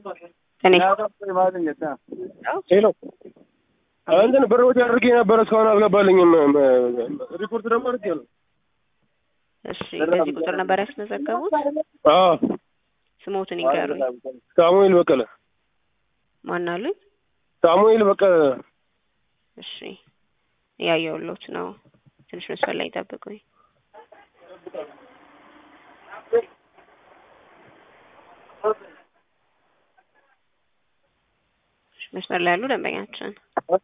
እኔ ሄሎ እንትን ብር ወጪ አድርጌ ነበረ እስካሁን አልገባልኝም። ሪፖርት ደግሞ አድርጌያለሁ። እሺ፣ በዚህ ቁጥር ነበር ያስመዘገቡት? አዎ ስሞትን ይንገሩኝ። ሳሙኤል በቀለ ማን አሉኝ? ሳሙኤል በቀለ እሺ፣ እያየሁሎት ነው። ትንሽ መስፈር ላይ ጠብቁኝ። መስመር ላይ ያሉ ደንበኛችን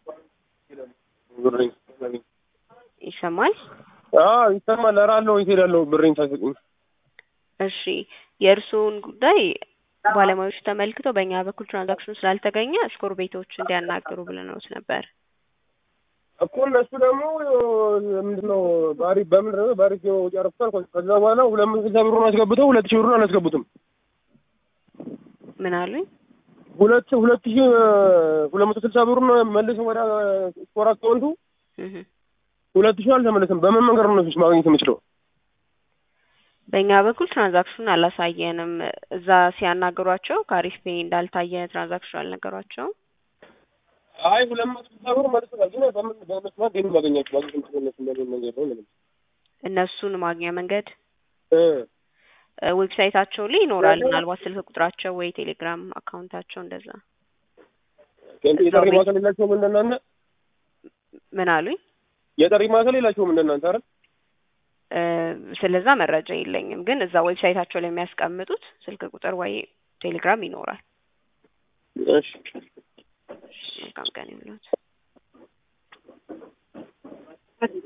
ብሬን ይሰማል? አዎ ይሰማል። ኧረ አለሁ የት እሄዳለሁ ብሬን ሳይሰጡኝ። እሺ የእርስዎን ጉዳይ ባለሙያዎች ተመልክተው በእኛ በኩል ትራንዛክሽኑ ስላልተገኘ ስኮር ቤቶች እንዲያናግሩ ብለነውት ነበር። እኮ እነሱ ደግሞ ምንድነው ባሪ በምንድን ነው ባሪ ወጪ ያረፍታል። ከዛ በኋላ ሁለት መቶ ስልሳ ብሩን አስገብተው ሁለት ሺህ ብሩን አላስገቡትም። ምን አሉኝ? ሁለት ሁለት ሺህ ሁለት መቶ ስልሳ ብሩን መልስ ወደ ስኮር አካውንቱ እህ ሁለት ሺህ አልተመለሰም። በምን መንገድ ነው እነሱስ ማግኘት የምችለው? በእኛ በኩል ትራንዛክሽኑን አላሳየንም። እዛ ሲያናግሯቸው ከአሪፍ ፔ እንዳልታየ ትራንዛክሽኑ አልነገሯቸውም። አይ ሁለት መቶ ስልሳ ብር መልሰዋል። ግን በምን በመስማት ግን ማገኛቸው ማግኘት የምችለው እነሱ በምን መንገድ ነው ምንም እነሱን ማግኛ መንገድ እ እ ዌብሳይታቸው ላይ ይኖራል። ምናልባት ስልክ ቁጥራቸው ወይ ቴሌግራም አካውንታቸው እንደዛ። የጠሪ ማዕከል የላቸውም እንደናንተ? ምን አሉኝ? የጠሪ ማዕከል የላቸውም እንደናንተ አይደል? እ ስለዛ መረጃ የለኝም። ግን እዛ ዌብሳይታቸው ላይ የሚያስቀምጡት ስልክ ቁጥር ወይ ቴሌግራም ይኖራል። እሺ መልካም ቀን ይሁንልዎት።